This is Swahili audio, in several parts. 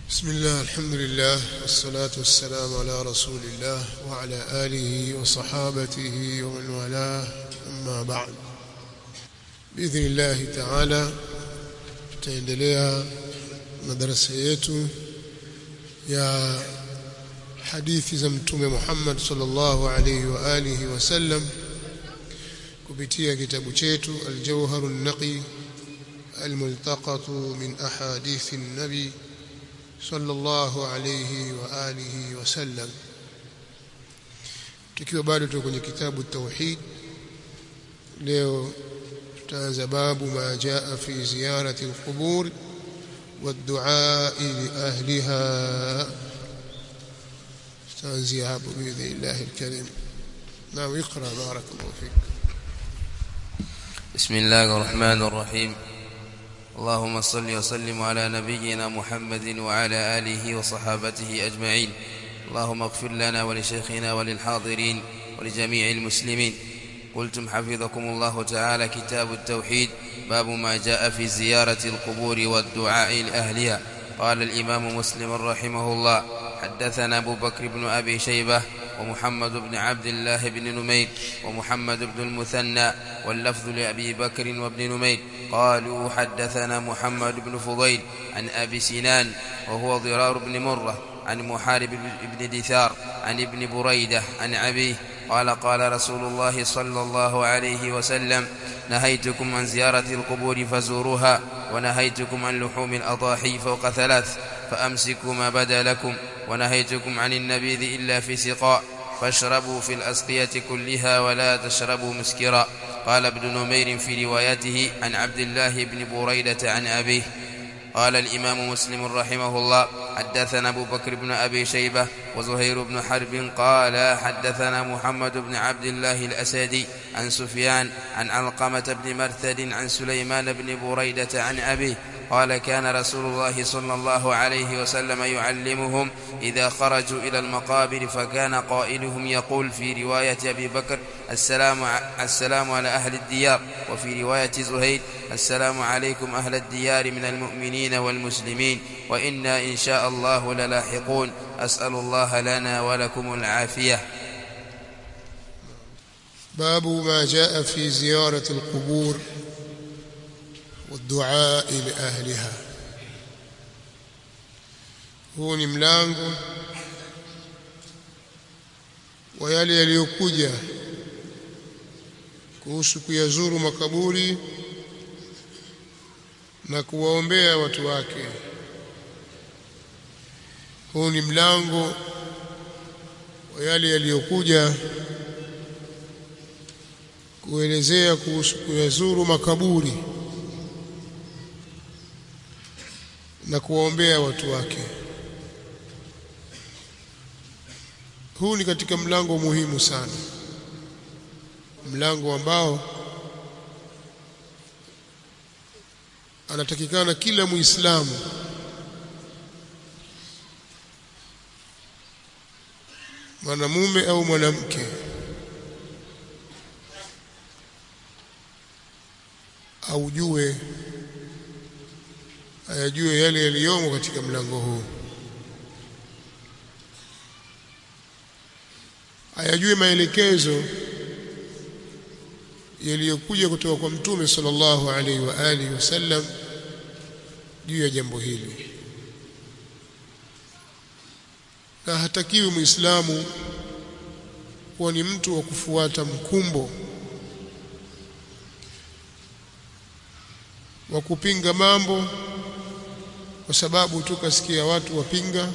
بسم الله الحمد لله والصلاة والسلام على رسول الله وعلى آله وصحابته ومن والاه أما بعد بإذن الله تعالى tutaendelea na darasa yetu ya hadithi za mtume Muhammad sallallahu alayhi wa alihi wasallam kupitia kitabu chetu Al-Jawharun Naqi الملتقط من أحاديث النبي صلى الله عليه وآله وسلم tukiwa bado tuko kwenye kitabu tauhid leo tutaanza babu ma jaa fi ziyarati alqubur والدعاء لأهلها تنزي hapo بإذن الله الكريم نعم اقرأ بارك الله فيك بسم الله الرحمن الرحيم اللهم صل وسلم على نبينا محمد وعلى آله وصحابته أجمعين اللهم اغفر لنا ولشيخنا وللحاضرين ولجميع المسلمين قلتم حفظكم الله تعالى كتاب التوحيد باب ما جاء في زيارة القبور والدعاء لأهلها قال الإمام مسلم رحمه الله حدثنا أبو بكر بن أبي شيبة ومحمد بن عبد الله بن نمير ومحمد بن المثنى واللفظ لأبي بكر وابن نمير قالوا حدثنا محمد بن فضيل عن أبي سنان وهو ضرار بن مرة عن محارب بن دثار عن ابن بريدة عن أبيه قال قال رسول الله صلى الله عليه وسلم نهيتكم عن زيارة القبور فزوروها ونهيتكم عن لحوم الأضاحي فوق ثلاث فأمسكوا ما بدا لكم ونهيتكم عن النبيذ إلا في سقاء فاشربوا في الأسقية كلها ولا تشربوا مسكرا قال ابن نمير في روايته عن عبد الله بن بريدة عن أبيه قال الإمام مسلم رحمه الله حدثنا أبو بكر بن أبي شيبة وزهير بن حرب قال حدثنا محمد بن عبد الله الأسدي عن سفيان عن علقمة بن مرثد عن سليمان بن بريدة عن أبيه قال كان رسول الله صلى الله عليه وسلم يعلمهم إذا خرجوا إلى المقابر فكان قائلهم يقول في رواية أبي بكر السلام, السلام على أهل الديار وفي رواية زهير السلام عليكم أهل الديار من المؤمنين والمسلمين وإنا إن شاء الله للاحقون أسأل الله لنا ولكم العافية باب ما جاء في زيارة القبور والدعاء لأهلها huu ni mlango wa yale yaliyokuja kuhusu kuyazuru makaburi na kuwaombea watu wake huu ni mlango wa yale yaliyokuja kuelezea kuhusu kuyazuru makaburi na kuwaombea watu wake huu ni katika mlango muhimu sana mlango ambao anatakikana kila muislamu mwanamume au mwanamke aujue ayajue yale yaliyomo katika mlango huu ayajue maelekezo yaliyokuja kutoka kwa mtume sallallahu alaihi wa alihi wasallam juu ya jambo hili na hatakiwi muislamu kuwa ni mtu wa kufuata mkumbo wa kupinga mambo kwa sababu tu kasikia watu wapinga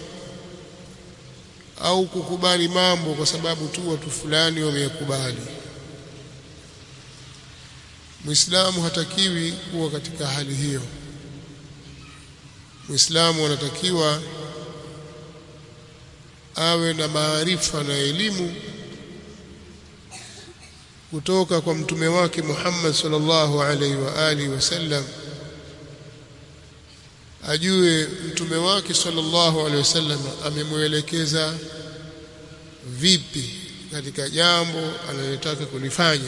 au kukubali mambo kwa sababu tu watu fulani wameyakubali Muislamu hatakiwi kuwa katika hali hiyo Muislamu anatakiwa awe na maarifa na elimu kutoka kwa mtume wake Muhammad sallallahu alaihi wa alihi wasallam ajue mtume wake sallallahu alaihi wasallam amemwelekeza vipi katika jambo analotaka kulifanya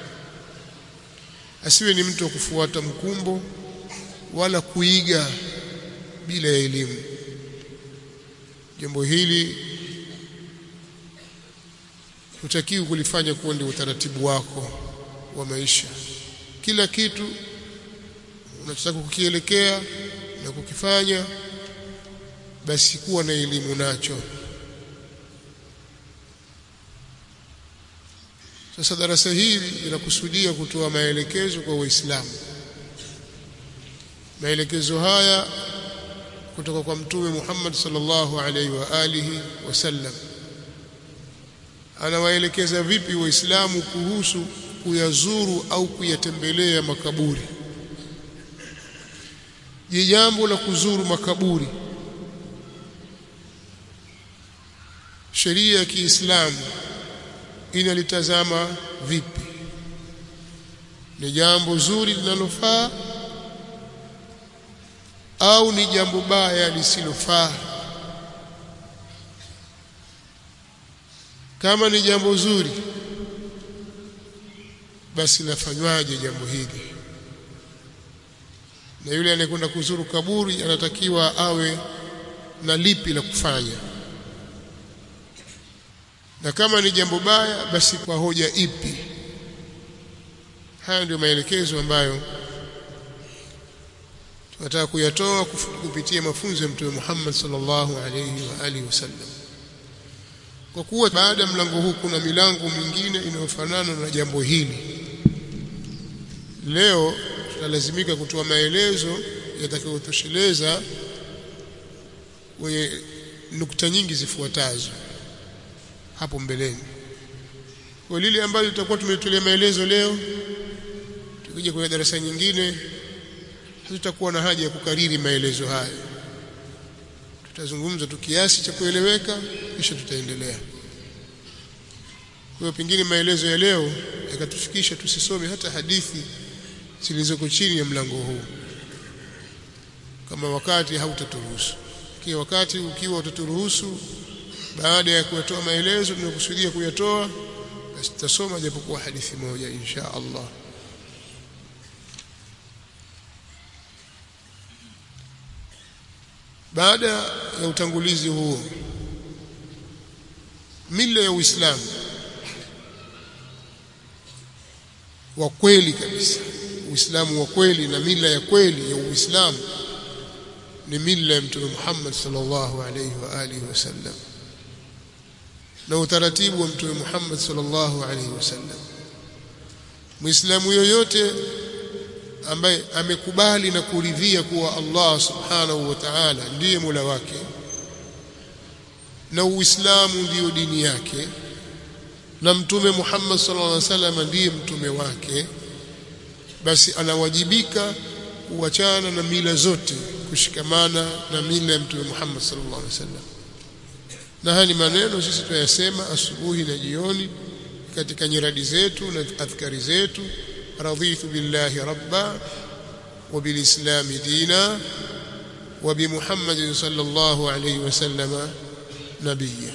asiwe ni mtu wa kufuata mkumbo wala kuiga bila elimu jambo hili hutakiwi kulifanya kuwa ndio utaratibu wako wa maisha kila kitu unachotaka kukielekea na kukifanya basi kuwa na elimu nacho sasa darasa hili linakusudia kutoa maelekezo kwa waislamu maelekezo haya kutoka kwa mtume Muhammad sallallahu alaihi wa alihi wasallam anawaelekeza vipi waislamu kuhusu kuyazuru au kuyatembelea makaburi je jambo la kuzuru makaburi sheria ya Kiislamu inalitazama vipi ni jambo zuri linalofaa au ni jambo baya lisilofaa kama ni jambo zuri basi lafanywaje jambo hili na yule anayekwenda kuzuru kaburi anatakiwa awe na lipi la kufanya na kama ni jambo baya basi kwa hoja ipi haya ndio maelekezo ambayo tunataka kuyatoa kupitia mafunzo ya mtume Muhammad sallallahu alayhi wa alihi wasallam kwa kuwa baada ya mlango huu kuna milango mingine inayofanana na jambo hili leo tutalazimika kutoa maelezo yatakayotosheleza kwenye nukta nyingi zifuatazo hapo mbeleni kwa lile ambalo tutakuwa tumetolea maelezo leo tukija kwenye darasa nyingine hatutakuwa na haja ya kukariri maelezo haya tutazungumza tu kiasi cha kueleweka kisha tutaendelea kwa hiyo pengine maelezo ya leo yakatufikisha tusisome hata hadithi zilizoko chini ya mlango huu kama wakati hautaturuhusu kia wakati ukiwa utaturuhusu baada ya kuyatoa maelezo tunakusudia kuyatoa basi tutasoma japokuwa hadithi moja insha Allah baada ya utangulizi huo mila ya Uislamu wa kweli kabisa Uislamu wa kweli na mila ya kweli ya Uislamu ni mila ya Mtume Muhammad sallallahu alayhi wa alihi wasallam na utaratibu wa Mtume Muhammad sallallahu alayhi wasallam Muislamu yoyote ambaye amekubali na kuridhia kuwa Allah subhanahu wa ta'ala ndiye Mola wake na Uislamu ndiyo dini yake na Mtume Muhammad sallallahu alaihi wasallam ndiye mtume wake basi anawajibika kuachana na mila zote kushikamana na mila ya Mtume Muhammad sallallahu alaihi wasallam na haya ni maneno sisi tunayasema asubuhi na jioni katika nyiradi zetu na adhkari zetu رضيت بالله ربا وبالإسلام دينا وبمحمد صلى الله عليه وسلم نبيا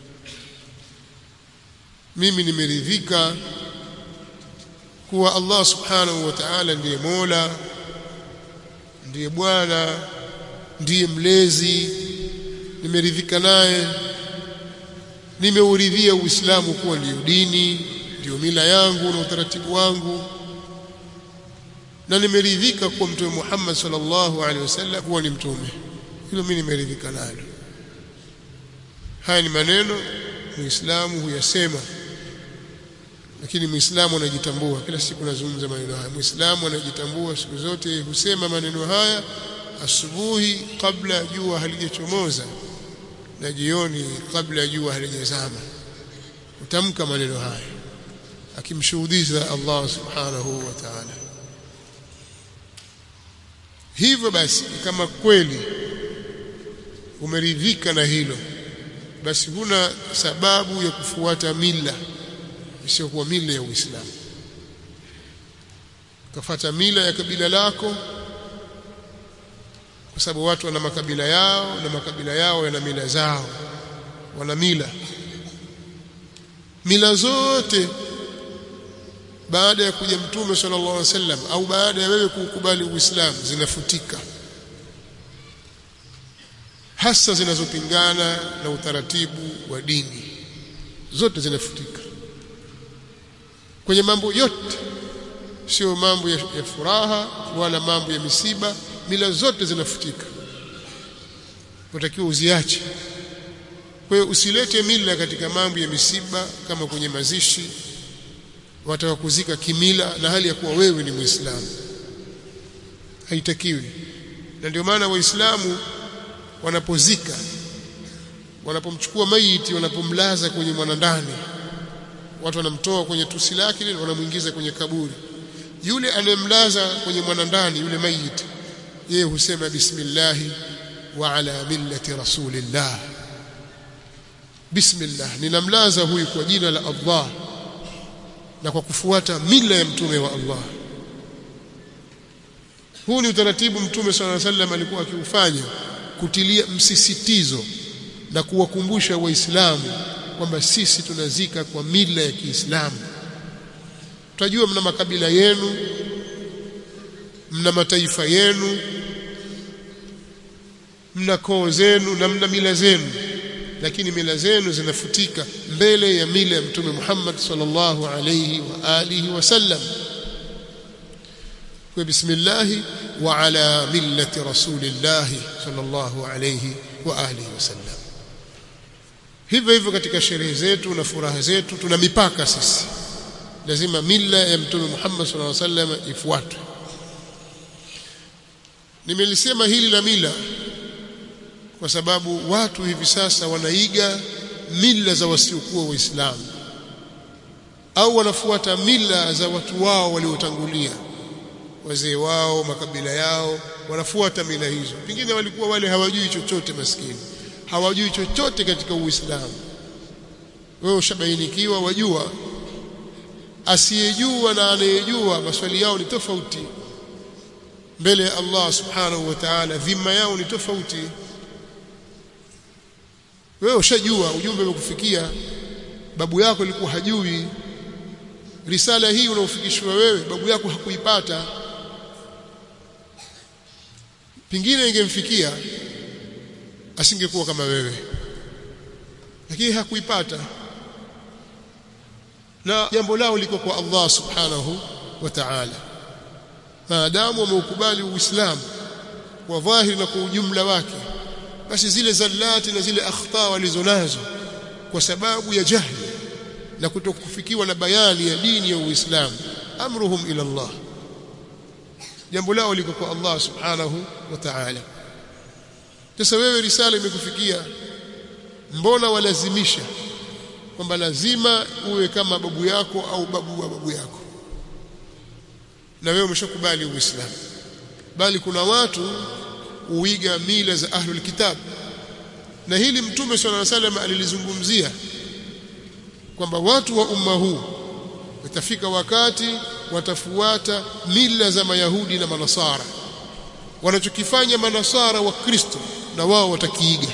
mimi nimeridhika kuwa Allah subhanahu wa ta'ala ndiye Mola ndiye Bwana ndiye mlezi nimeridhika naye nimeuridhia Uislamu kuwa ndiyo dini ndiyo mila yangu na utaratibu wangu na nimeridhika kuwa mtume Muhammad sallallahu alaihi wasallam kuwa ni mtume hilo mimi nimeridhika nalo haya ni maneno muislamu huyasema lakini muislamu anajitambua kila siku nazungumza maneno haya muislamu anajitambua siku zote husema maneno haya asubuhi kabla jua halijachomoza na jioni kabla jua halijazama utamka maneno haya akimshuhudia Allah subhanahu wa ta'ala hivyo basi kama kweli umeridhika na hilo basi huna sababu ya kufuata mila isiyokuwa mila ya Uislamu kafata mila ya kabila lako kwa sababu watu wana makabila yao na makabila yao yana mila zao wana mila mila zote baada ya kuja mtume sallallahu alaihi wasallam au baada ya wewe kukubali uislamu zinafutika hasa zinazopingana na utaratibu wa dini zote zinafutika kwenye mambo yote sio mambo ya, ya furaha wala mambo ya misiba mila zote zinafutika utakiwa uziache kwa hiyo usilete mila katika mambo ya misiba kama kwenye mazishi wataka kuzika kimila na hali ya kuwa wewe ni muislamu haitakiwi na ndio maana waislamu wanapozika wanapomchukua maiti wanapomlaza kwenye mwanandani watu wanamtoa kwenye tusi lake wanamuingiza kwenye kaburi yule anayemlaza kwenye mwanandani yule maiti yeye husema bismillah wa ala millati rasulillah bismillah ninamlaza huyu kwa jina la Allah na kwa kufuata mila ya mtume wa Allah huu ni utaratibu mtume swalla sallam alikuwa akiufanya kutilia msisitizo na kuwakumbusha waislamu kwamba sisi tunazika kwa mila ya Kiislamu tutajua mna makabila yenu mna mataifa yenu mna koo zenu na mna mila zenu lakini mila zenu zinafutika mbele ya mila ya mtume Muhammad sallallahu alayhi wa alihi wasallam kwa bismillah wa ala millati rasulillah sallallahu alayhi wa alihi wasallam hivyo hivyo katika sherehe zetu na furaha zetu tuna mipaka sisi lazima mila ya mtume Muhammad sallallahu alaihi wasallam ifuatwe nimelisema hili la mila kwa sababu watu hivi sasa wanaiga mila za wasiokuwa waislamu au wanafuata mila za watu wao waliotangulia wazee wao makabila yao wanafuata mila hizo pengine walikuwa wale hawajui chochote maskini hawajui chochote katika uislamu wewe ushabainikiwa wajua asiyejua na anayejua maswali yao ni tofauti mbele ya Allah subhanahu wa ta'ala dhima yao ni tofauti wewe ushajua ujumbe umekufikia babu yako alikuwa hajui risala hii unaofikishwa wewe babu yako hakuipata pingine ingemfikia asingekuwa kama wewe lakini hakuipata na jambo lao liko kwa Allah subhanahu wa ta'ala maadamu wameukubali uislamu kwa dhahiri na kwa ujumla wake basi zile zallati na zile akhta walizonazo kwa sababu ya jahli na kutokufikiwa na bayani ya dini ya Uislamu amruhum ila Allah jambo lao liko kwa Allah subhanahu wa ta'ala sasa wewe risala imekufikia mbona walazimisha kwamba lazima uwe kama babu yako au babu wa babu yako na wewe umeshakubali uislamu bali kuna watu uiga mila za ahlul kitab na hili mtume swalla salam alilizungumzia kwamba watu wa umma huu itafika wakati watafuata mila za mayahudi na manasara wanachokifanya manasara wa kristo na wao watakiiga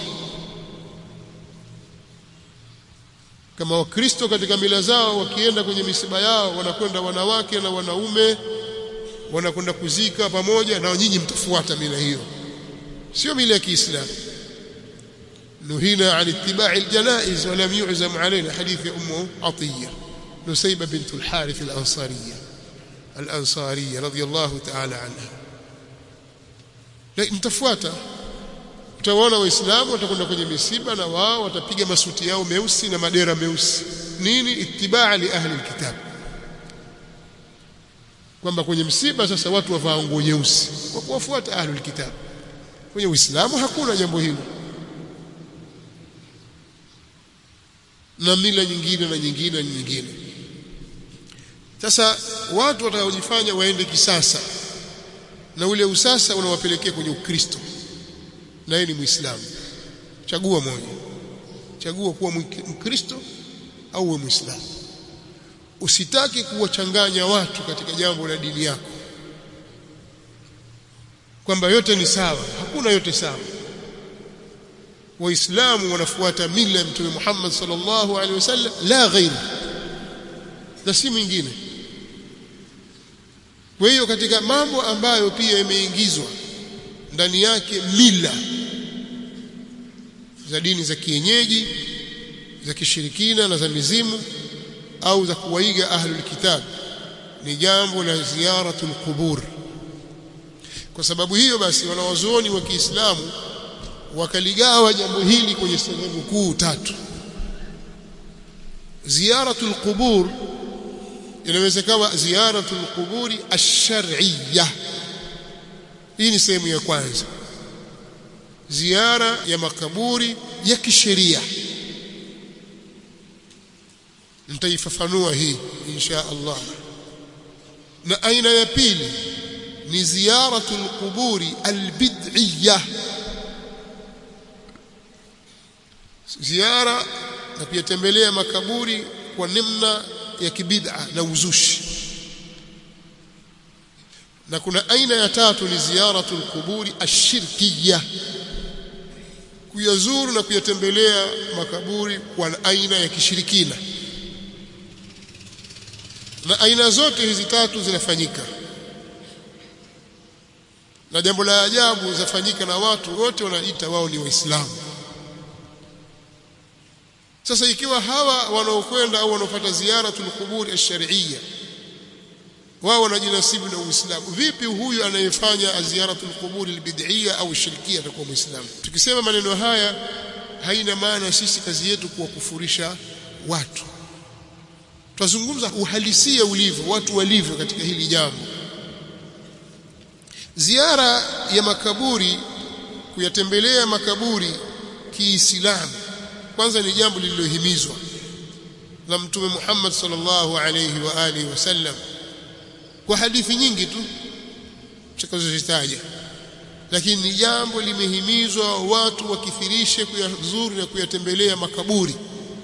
kama wakristo katika mila zao wakienda kwenye misiba yao wanakwenda wanawake na wanaume wanakwenda kuzika pamoja na nyinyi mtafuata mila hiyo sio mila ya Kiislamu nuhina an ittiba'i aljanaiz wa lam yu'zam alayna hadith ya ummu atiya nusayba bint al-harith al-ansariyya al-ansariyya radiyallahu ta'ala anha lakini mtafuata utaona waislamu watakwenda kwenye misiba na wao watapiga masuti yao meusi na madera meusi nini itibaa li ahli alkitab kwamba kwenye msiba sasa watu wavaa nguo nyeusi kwa kuwafuata ahli alkitab kwenye uislamu hakuna jambo hilo na mila nyingine na nyingine na nyingine sasa watu watakaojifanya waende kisasa na ule usasa unawapelekea kwenye ukristo na yeye ni muislamu chagua moja chagua kuwa mkristo au uwe muislamu usitaki kuwachanganya watu katika jambo la dini yako kwamba yote ni sawa hakuna yote sawa waislamu wanafuata mila ya mtume Muhammad sallallahu alaihi wasallam la ghairi na si mwingine kwa hiyo katika mambo ambayo pia yameingizwa ndani yake mila za dini za kienyeji za kishirikina na za mizimu au za kuwaiga ahlul kitab ni jambo la ziyaratul qubur kwa sababu hiyo basi wanawazuoni wa Kiislamu wakaligawa jambo hili kwenye sehemu kuu tatu ziyaratul qubur inaweza kuwa ziyaratul quburi ash-shar'iyya hii ni sehemu ya kwanza ziara ya makaburi ya kisheria nitaifafanua hii insha Allah na aina ya pili ni ziyaratul quburi albid'iyya ziara na pia tembelea makaburi kwa namna ya kibid'a na uzushi na kuna aina ya tatu ni ziyaratul quburi ashirkiyya kuyazuru na kuyatembelea makaburi kwa aina ya kishirikina na aina zote hizi tatu zinafanyika na jambo la ajabu zafanyika na watu wote wanaita wao ni waislamu sasa ikiwa hawa wanaokwenda au wanaofuata ziyaratul quburi ash-shar'iyya wao wanajinasibu na Uislamu vipi huyu anayefanya ziyaratul quburi al-bid'iyya au shirkia atakuwa muislamu tukisema maneno haya haina maana sisi kazi yetu kuwakufurisha watu tutazungumza uhalisia ulivyo watu walivyo katika hili jambo ziara ya makaburi kuyatembelea makaburi kiislamu kwanza ni jambo lililohimizwa na mtume Muhammad sallallahu alayhi wa alihi wasallam kwa hadithi nyingi tu tutakazozitaja lakini ni jambo limehimizwa watu wakithirishe kuyazuru na kuyatembelea makaburi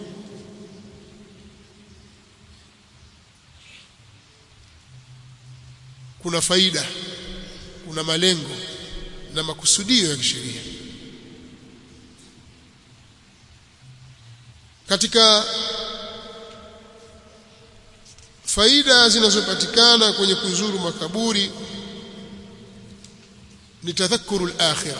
kuna faida kuna malengo na makusudio ya kisheria katika faida zinazopatikana kwenye kuzuru makaburi ni tadhakuru al-akhirah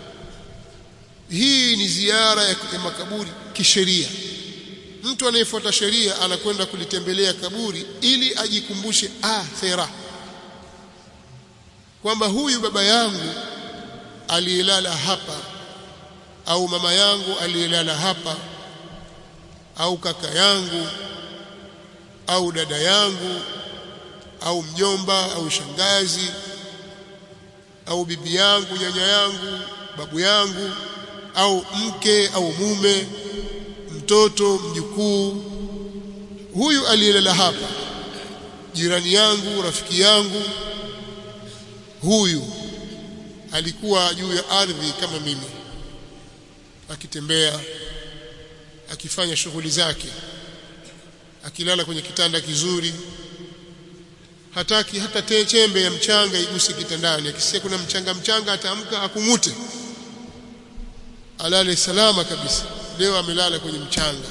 hii ni ziara ya makaburi kisheria mtu anayefuata sheria anakwenda kulitembelea kaburi ili ajikumbushe akhirah kwamba huyu baba yangu aliyelala hapa au mama yangu aliyelala hapa au kaka yangu au dada yangu au mjomba au shangazi au bibi yangu nyanya yangu babu yangu au mke au mume mtoto mjukuu huyu aliyelala hapa jirani yangu rafiki yangu huyu alikuwa juu ya ardhi kama mimi akitembea akifanya shughuli zake akilala kwenye kitanda kizuri hataki hata chembe ya mchanga iguse kitandani akisikia kuna mchanga mchanga ataamka akungute alale salama kabisa leo amelala kwenye mchanga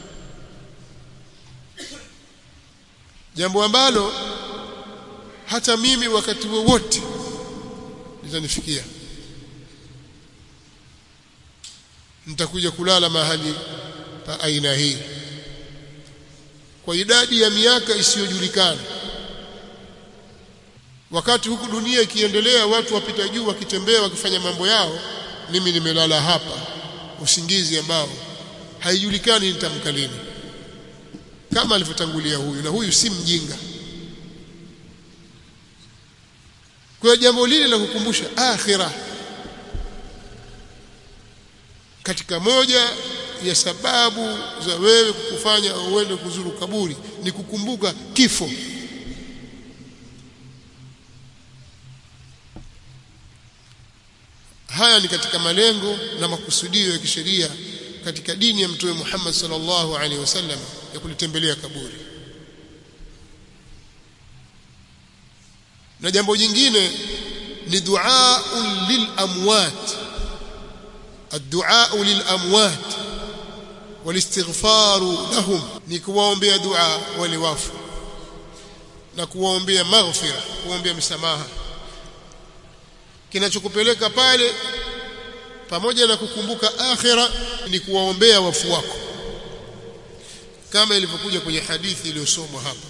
jambo ambalo hata mimi wakati wowote litanifikia nitakuja kulala mahali pa aina hii kwa idadi ya miaka isiyojulikana wakati huku dunia ikiendelea watu wapita juu wakitembea wakifanya mambo yao mimi nimelala hapa usingizi ambao haijulikani nitamka lini kama alivyotangulia huyu na huyu si mjinga kwa jambo lile la kukumbusha akhira katika moja ya sababu za wewe kukufanya uende kuzuru kaburi ni kukumbuka kifo haya ni katika malengo na makusudio ya kisheria katika dini ya mtume Muhammad sallallahu alaihi wasallam ya kulitembelea kaburi na jambo jingine ni dua lil amwat الدعاء للاموات والاستغفار لهم ni kuwaombea dua wale wafu na kuwaombea maghfira kuombea msamaha kinachokupeleka pale pamoja na kukumbuka akhira ni kuwaombea wafu wako kama ilivyokuja kwenye hadithi iliyosomwa hapa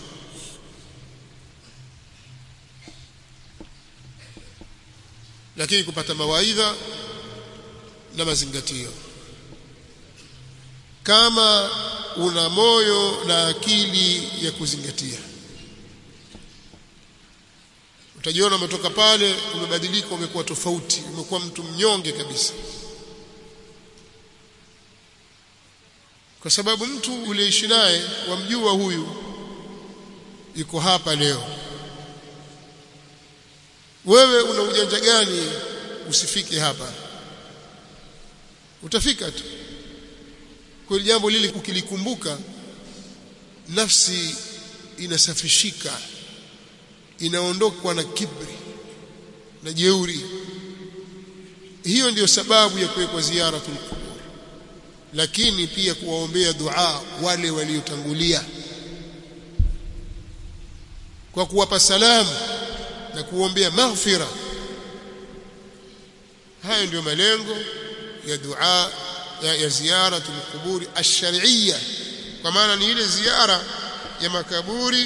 lakini kupata mawaidha na mazingatio kama una moyo na akili ya kuzingatia utajiona umetoka pale umebadilika umekuwa tofauti umekuwa mtu mnyonge kabisa kwa sababu mtu uliishi naye wamjua huyu yuko hapa leo wewe una ujanja gani usifike hapa utafika tu kwa jambo lile ukilikumbuka nafsi inasafishika inaondokwa na kibri na jeuri hiyo ndiyo sababu ya kuwekwa ziyaratul qubur lakini pia kuwaombea dua wale waliotangulia kwa kuwapa salamu na kuombea maghfira hayo ndiyo malengo ya dua ya, ya ziyaratul quburi ash-shar'iyya kwa maana ni ile ziara ya makaburi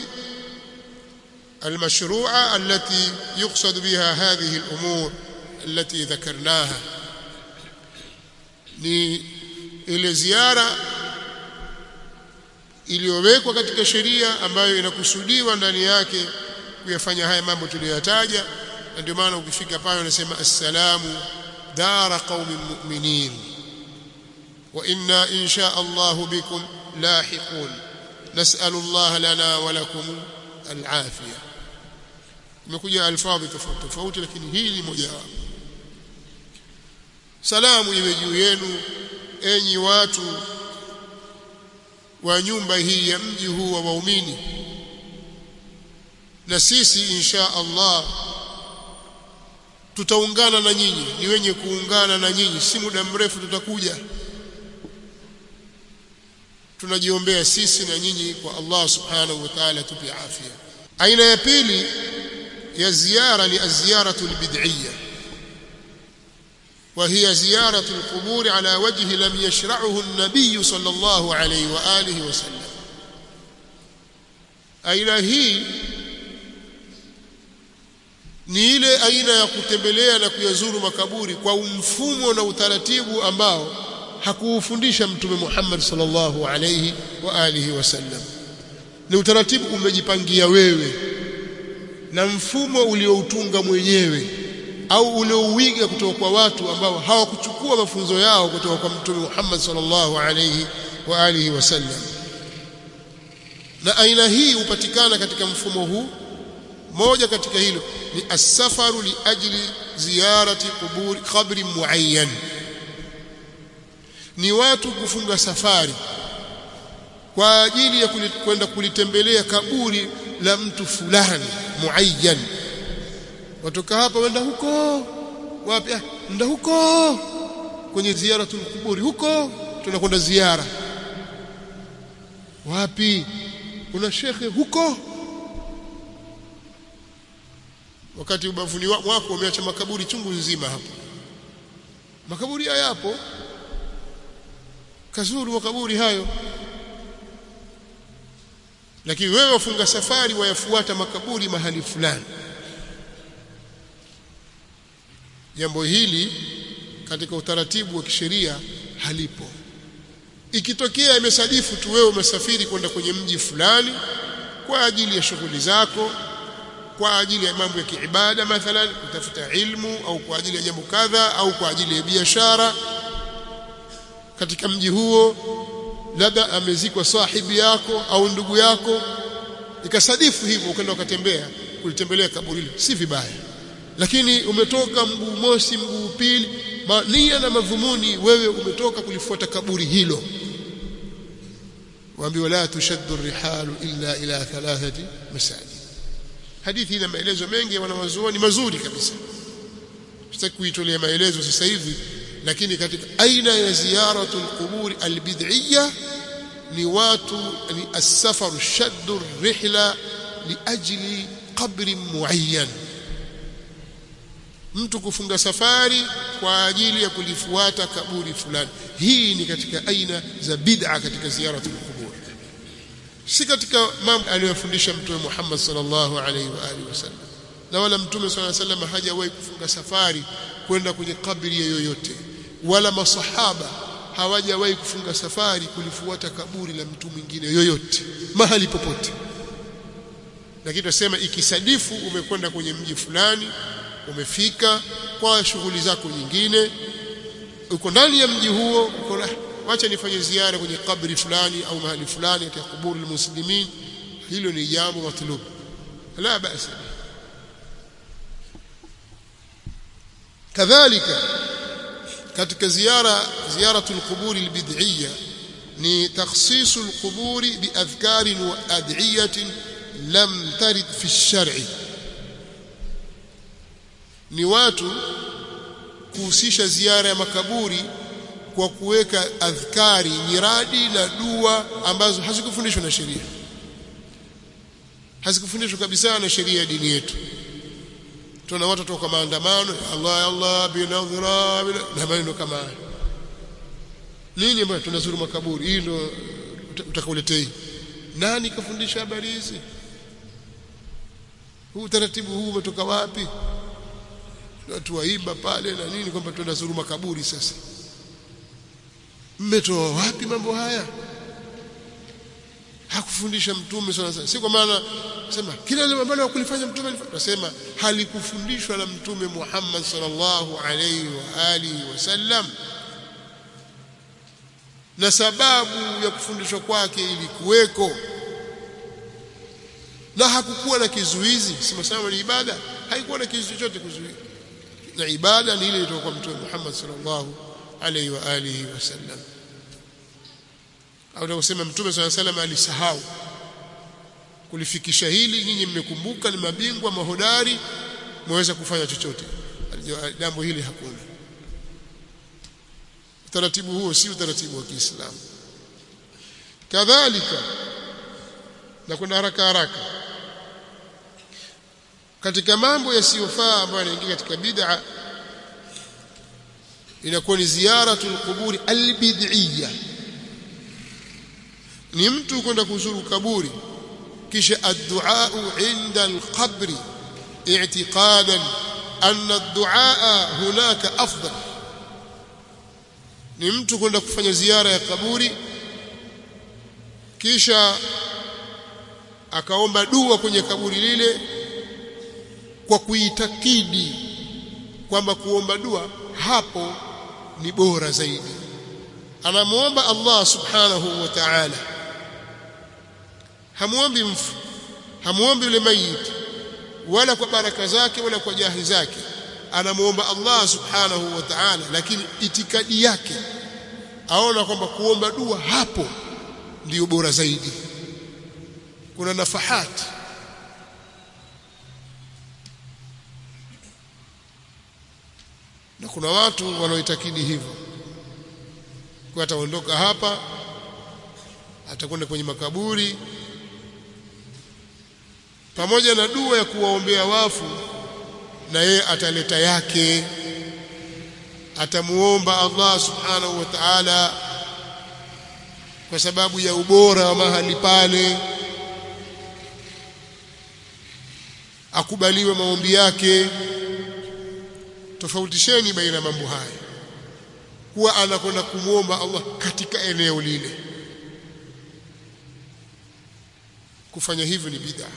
المشروعة التي يقصد بها هذه الأمور التي ذكرناها ni ile ziara iliyowekwa katika sheria ambayo inakusudiwa ndani yake kuyafanya haya mambo tuliyoyataja na ndio maana ukifika pale unasema assalamu dara qaumin mu'minin wa inna insha Allah bikum lahiqun nas'alu Allah lana wa lakum al-afiyah imekuja alfadhi tofauti tofauti lakini hii ni moja wapo salamu iwe juu yenu enyi watu wa nyumba hii ya mji huu wa waumini na sisi insha Allah tutaungana na nyinyi ni wenye kuungana na nyinyi si muda mrefu tutakuja tunajiombea sisi na nyinyi kwa Allah subhanahu wa ta'ala tupe afya aina ya pili ya ziara ni az-ziyaratu al-bid'iyya وهي زيارة القبور على وجه لم يشرعه النبي صلى الله عليه وآله وسلم aina hii ni ile aina ya kutembelea na kuyazuru makaburi kwa mfumo na utaratibu ambao hakuufundisha mtume Muhammad sallallahu alayhi wa alihi wasallam ni utaratibu umejipangia wewe na mfumo ulioutunga mwenyewe au uliouiga kutoka kwa watu ambao hawakuchukua mafunzo yao kutoka kwa mtume Muhammad sallallahu alayhi wa alihi wasallam na aina hii hupatikana katika mfumo huu moja katika hilo ni as-safaru li ajli ziyarati quburi qabri muayyan ni watu kufunga safari kwa ajili ya kwenda kulitembelea kaburi la mtu fulani muayyan watoka hapa wenda huko wapi ah nda huko kwenye ziyaratul kuburi huko tunakwenda ziara wapi kuna shekhe huko wakati ubavuni wako umeacha makaburi chungu nzima hapo makaburi hayapo kazuru makaburi hayo lakini wewe wafunga safari wayafuata makaburi mahali fulani jambo hili katika utaratibu wa kisheria halipo ikitokea imesadifu tu wewe umesafiri kwenda kwenye mji fulani kwa ajili ya shughuli zako kwa ajili ya mambo ya kiibada mathalan kutafuta ilmu au kwa ajili ya jambo kadha au kwa ajili ya biashara katika mji huo labda amezikwa sahibi yako au ndugu yako ikasadifu hivyo ukaenda ukatembea kulitembelea kaburi hilo si vibaya lakini umetoka mguu mosi mguu pili nia na madhumuni wewe umetoka kulifuata kaburi hilo waambiwa la tushaddu rihalu illa ila thalathati masajid hadithi ina maelezo mengi wanawazuoni mazuri kabisa sitaki kuitolea maelezo sasa hivi lakini katika aina ya ziyaratul quburi albid'iyya ni watu ni as-safaru shaddu rihla liajli qabri muayyan mtu kufunga safari kwa ajili ya kulifuata kaburi fulani hii ni katika aina za bid'a katika ziyaratul qubur si katika mambo aliyofundisha mtume Muhammad sallallahu alaihi wa alihi wasallam na wala mtume sallallahu alaihi wasallam hajawahi kufunga safari kwenda kwenye kaburi yoyote wala masahaba hawajawahi kufunga safari kulifuata kaburi la mtu mwingine yoyote mahali popote lakini tunasema ikisadifu umekwenda kwenye mji fulani umefika kwa shughuli zako nyingine uko ndani ya mji huo uko wacha nifanye ziara kwenye kabri fulani au mahali fulani katika kuburi muslimin hilo ni jambo matlub la basi kadhalika katika ziara ziyaratul quburi albid'iyya ni takhsisu alquburi biadhkarin wa ad'iyatin lam tarid fi ash-shar'i ni watu kuhusisha ziara ya makaburi kwa kuweka adhkari nyiradi na dua ambazo hazikufundishwa na sheria hazikufundishwa kabisa na sheria ya dini yetu tuna watu toka maandamano Allah Allah binadhra na maneno kama haya nini bwana tunazuru makaburi hii ndio utakaoletei nani kafundisha habari hizi huu utaratibu huu umetoka wapi watu waimba pale na nini kwamba tunazuru makaburi sasa mmetoa wapi mambo haya hakufundisha mtume sana si kwa maana sema kila ile ambalo hakulifanya mtume tunasema halikufundishwa na mtume Muhammad sallallahu alaihi wa alihi wasallam na sababu ya kufundishwa kwake ilikuweko na hakukuwa na kizuizi sema ni ibada haikuwa na kizuizi chochote kuzuia na ibada ni ile iliyokuwa kwa mtume Muhammad sallallahu alaihi wa alihi wasallam au kusema mtume swalla salam alisahau kulifikisha hili nyinyi mmekumbuka ni mabingwa mahodari mweza kufanya chochote jambo hili hakuna utaratibu huo si utaratibu wa Kiislamu kadhalika na kuna haraka haraka katika mambo yasiyofaa ambayo yanaingia katika bid'a inakuwa ni ziyaratul quburi albid'iyya ni mtu kwenda kuzuru kaburi kisha addu'a inda alqabri i'tiqadan anna addu'a hunaka afdal ni mtu kwenda kufanya ziara ya kaburi kisha akaomba dua kwenye kaburi lile kwa kuitakidi kwamba kuomba dua hapo ni bora zaidi anamuomba Allah subhanahu wa ta'ala hamuombi mfu hamuombi yule mayit wala kwa baraka zake wala kwa jahi zake anamuomba Allah subhanahu wa ta'ala lakini itikadi yake aona kwamba kuomba dua hapo ndiyo bora zaidi kuna nafahati na kuna watu wanaoitakidi hivyo kwa ataondoka hapa atakwenda kwenye makaburi pamoja na dua ya kuwaombea wafu na yeye ataleta yake atamuomba Allah subhanahu wa ta'ala kwa sababu ya ubora wa mahali pale akubaliwe maombi yake tofautisheni baina mambo haya kuwa anakwenda kumwomba Allah katika eneo lile kufanya hivyo ni bid'a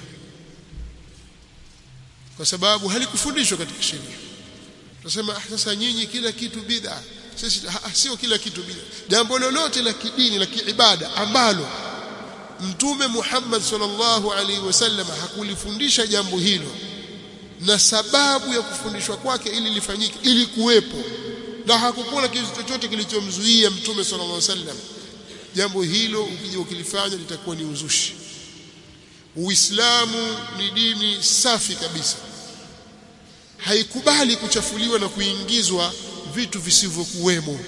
kwa sababu halikufundishwa katika sheria tunasema ah, sasa nyinyi kila kitu bid'a sisi sio kila kitu bid'a jambo lolote la kidini la kiibada ambalo mtume Muhammad sallallahu alaihi wasallam hakulifundisha jambo hilo na sababu ya kufundishwa kwake ili lifanyike ili kuwepo na hakukuwa na kitu chochote kilichomzuia mtume sallallahu alaihi wasallam jambo hilo ukija ukilifanya litakuwa ni uzushi Uislamu ni dini safi kabisa haikubali kuchafuliwa na kuingizwa vitu visivyokuwemo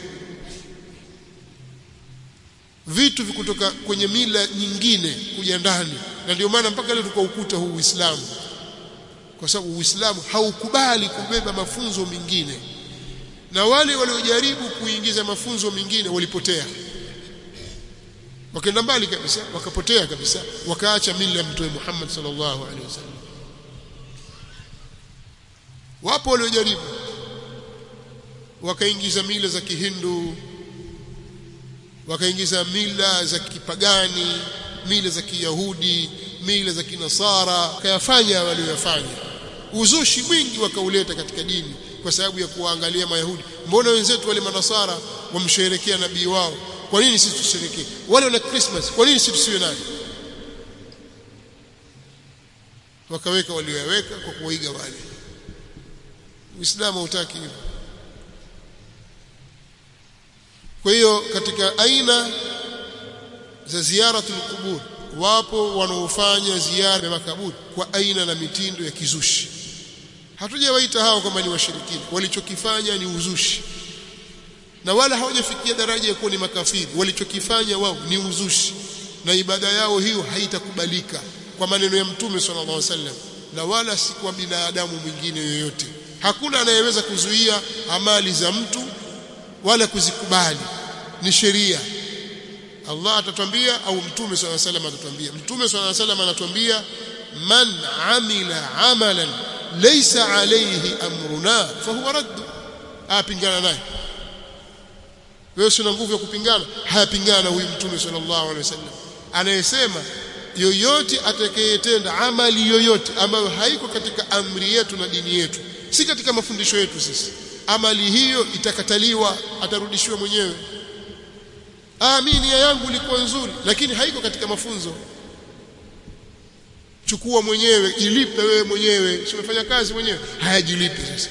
vitu vikutoka kwenye mila nyingine kuja ndani na ndio maana mpaka leo tuko ukuta huu Uislamu kwa sababu Uislamu haukubali kubeba mafunzo mengine na wale waliojaribu kuingiza mafunzo mengine walipotea wakaenda mbali kabisa wakapotea kabisa wakaacha mila ya mtume Muhammad sallallahu alaihi wasallam wapo waliojaribu wakaingiza mila za kihindu wakaingiza mila za kipagani mila za kiyahudi mila za kinasara wakayafanya waliyofanya uzushi mwingi wakauleta katika dini kwa sababu ya kuwaangalia mayahudi mbona wenzetu wale manasara wamsherekea nabii wao kwa nini sisi tusherekee wale wana christmas kwa nini sisi tusiwe nayo wakaweka walioyaweka kwa kuiga wale uislamu hautaki hivyo kwa hiyo katika aina za ziyaratul qubur wapo wanaofanya ziara ya makaburi kwa aina na mitindo ya kizushi hatujawaita hao kwamba ni washirikina walichokifanya ni uzushi na wala hawajafikia daraja ya kuwa ni makafiri walichokifanya wao ni uzushi na ibada yao hiyo haitakubalika kwa maneno ya mtume sallallahu alaihi wasallam na wala si kwa binadamu mwingine yoyote hakuna anayeweza kuzuia amali za mtu wala kuzikubali ni sheria Allah atatwambia au mtume swalla salam atatwambia mtume swalla salam anatuambia man amila amalan laysa alayhi amruna fahuwa radd apingana naye wewe una nguvu ya kupingana hayapingana huyu mtume sallallahu alaihi wasallam anayesema yoyote atakayetenda amali yoyote ambayo haiko katika amri yetu na dini yetu si katika mafundisho yetu sisi amali hiyo itakataliwa atarudishiwa mwenyewe ah mimi nia yangu ilikuwa nzuri lakini haiko katika mafunzo chukua mwenyewe ilipe wewe mwenyewe si umefanya kazi mwenyewe hayajilipi sasa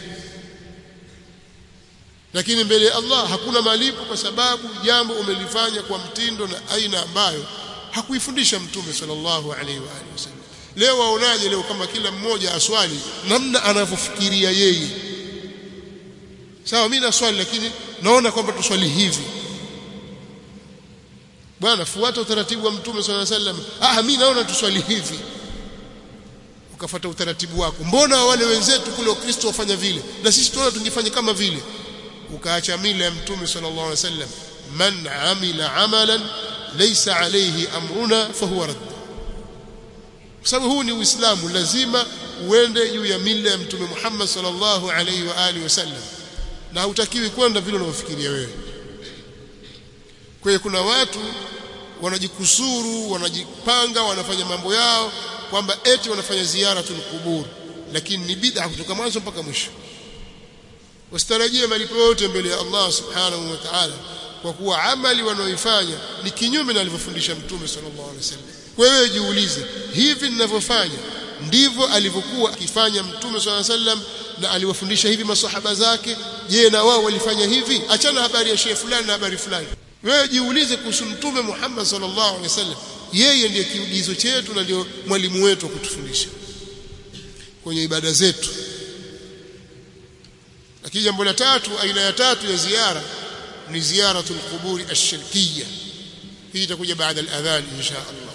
lakini mbele ya Allah hakuna malipo kwa sababu jambo umelifanya kwa mtindo na aina ambayo hakuifundisha mtume sallallahu alaihi wa alihi wasallam leo waonaje leo kama kila mmoja aswali namna anavyofikiria yeye sawa mimi naswali lakini naona kwamba tuswali hivi bwana fuata utaratibu wa mtume sallallahu alaihi wasallam ah mimi naona tuswali hivi ukafuata utaratibu wako mbona wale wenzetu kule wakristo wafanya vile na sisi tunaona tungefanya kama vile ukaacha mila ya mtume sallallahu alaihi wasallam man amila amalan laysa alayhi amruna fahuwa radd kwa sababu huu ni uislamu lazima uende juu ya mila ya mtume Muhammad sallallahu alaihi wa alihi wasallam na hutakiwi kwenda vile unavyofikiria wewe kwa hiyo kuna watu wanajikusuru wanajipanga wanafanya mambo yao kwamba eti wanafanya ziara tulqubur lakini ni bid'a kutoka mwanzo mpaka mwisho wasitarajie malipo yote mbele ya Allah subhanahu wa ta'ala kwa kuwa amali wanaoifanya ni kinyume na alivyofundisha mtume sallallahu alaihi wasallam kwa hiyo jiulize hivi ninavyofanya ndivyo alivyokuwa akifanya mtume sallallahu alaihi wasallam na aliwafundisha hivi masahaba zake je na wao walifanya hivi achana habari ya shehe fulani na habari fulani wewe jiulize kuhusu mtume Muhammad sallallahu alaihi wasallam yeye ndiye kiugizo chetu na ndio mwalimu wetu wa kutufundisha kwenye ibada zetu lakini jambo la tatu aina ya tatu ya ziara ni ziyaratul quburi ash-shirkiyya hii itakuja baada al-adhan insha Allah